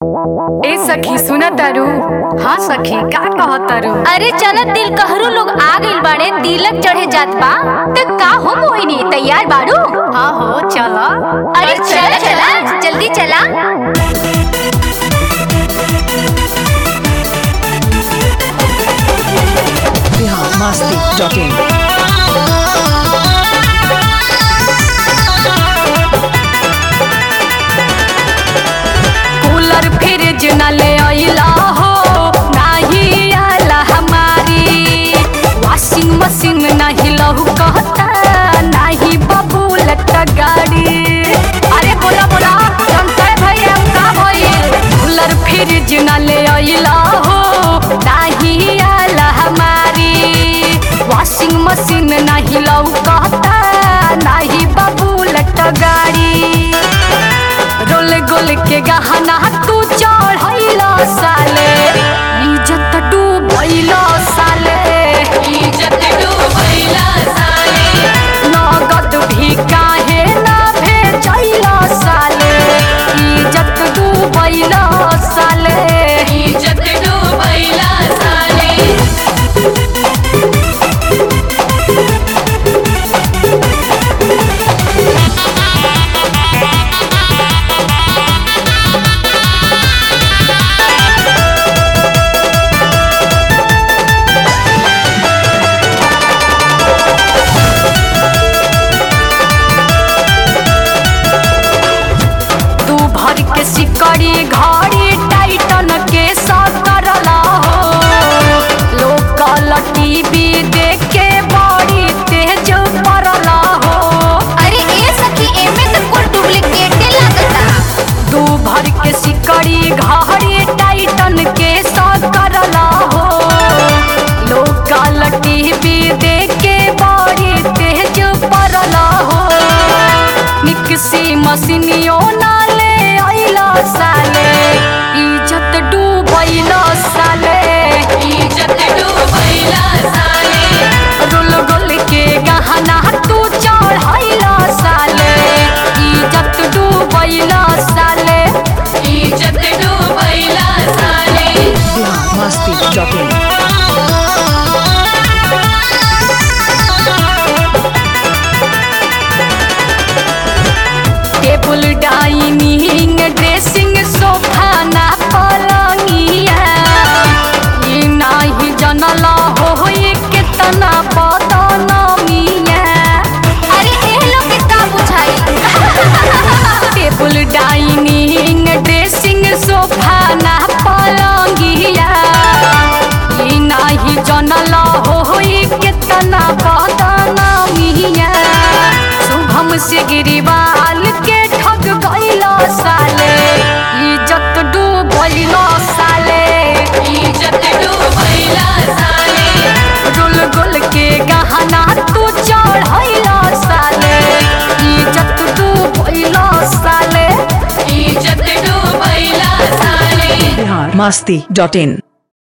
ए सखी सुना तारू हाँ सखी का कहत तारू अरे चल दिल कहरू लोग आ गइल बाड़े तिलक चढ़े जात बा त का हो मोहिनी तैयार बाड़ू हाँ हो चला अरे चल चला जल्दी चला biharmasti.in कूलर फ्रिज न ले आइला हो नाही आला हमारी वॉशिंग मशीन नहीं लहू कहता नहीं बबूलत गाड़ी अरे बोला बोला जनता भैया का भइल कूलर फ्रिज न ले आइला हो नहीं आला हमारी वॉशिंग मशीन नहीं लहू कहता नहीं बबूलत गाड़ी रोल गोल के गहना तू चढ़ैला साले इज्जत डूबैला साले इज्जत डूबैला साले नगद भी काहे ना भेजैला साले इज्जत डूबैला साले इज्जत डूबैला साले तू भर के सिकड़ी घड़ी टाइटन के सकरला हो लोकल टीवी देख के बड़ी तेज पड़ला हो अरे ए सखी एमे त कुल डुप्लीकेटे लागता तू भर के सिकड़ी घड़ी टाइटन के सकरला हो लोकल टीवी देख के बड़ी तेज पड़ला हो मिक्सी मशीनियो ना ले आइला साले इज्जत डूबैला साले इज्जत डूबैला साले रोल गोल के गहना तू चढ़ैला साले इज्जत डूबैला साले इज्जत डूबैला साले biharmasti.in table dining dressing sofa ना पलंगिया ई नाही जनला हो ये कितना बदनामिया अरे ए लोग के का बुझाई टेबल डाइनिंग ड्रेसिंग सोफा ना पलंगिया ई नाही जनला हो ये कितना बदनामिया शुभम से गिरिवाल के ठग गइला साले इज्जत डूबैला साले इज्जत डूबैला साले रोल गोल के गहना तू चढ़ैला साले इज्जत डूबैला साले इज्जत डूबैला साले biharmasti.in